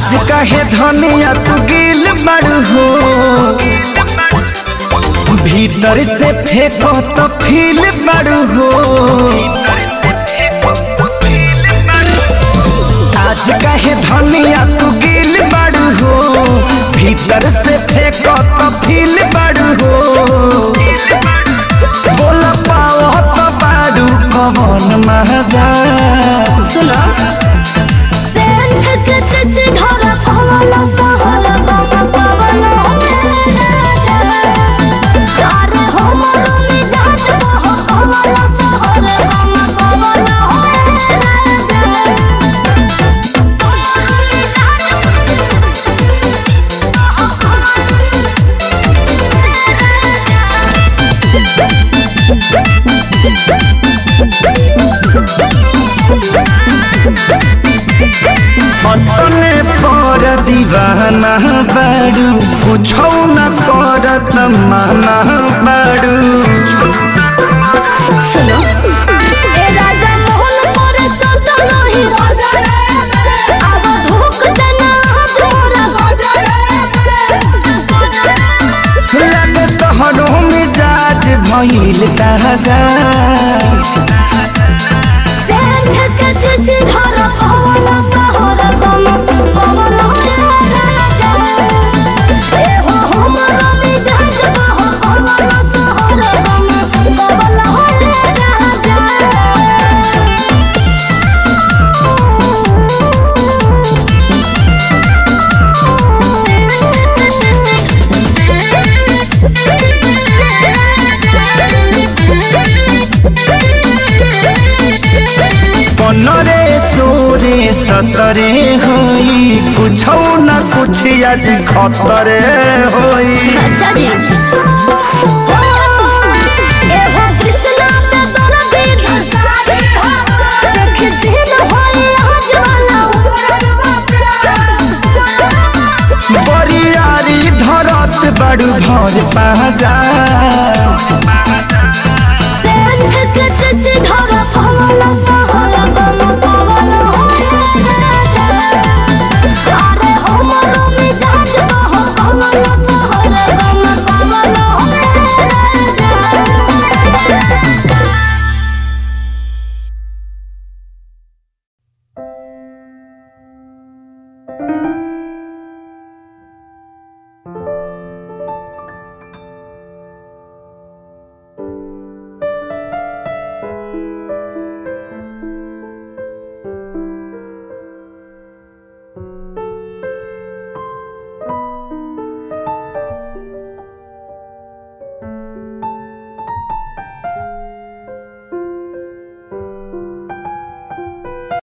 आज कहे धनिया तू गिल बड़ू हो भीतर से फेंको तो फील बड़ू हो आज कहे धनिया तू गिल बड़ू हो भीतर से फेंको तो फील बड़ू हो बोल पाओ तो बाड़ू कौन मजा सुनो सेंध के सिसी ढोरा पवलो सहर गम पवलो अरे हमरो मिजाज बह पवलो सहर गम पवलो अपने पर दीवाना बाड़ू कुछो न करत माना बाड़ू सुनो ए राजा मोहन मोरे सदा नहीं राजा अब धोख देना तोरा राजा लगे तोहरो मिजाज भइल ताजा सेंध के सिसी धर पवल सहर गम पवल राजा ए हो हमर मिजाज बह पवल सहर गम पवल राजा पनरे सोरे सतरे होई कुछो न कुछ आज खतरे होई अच्छा जी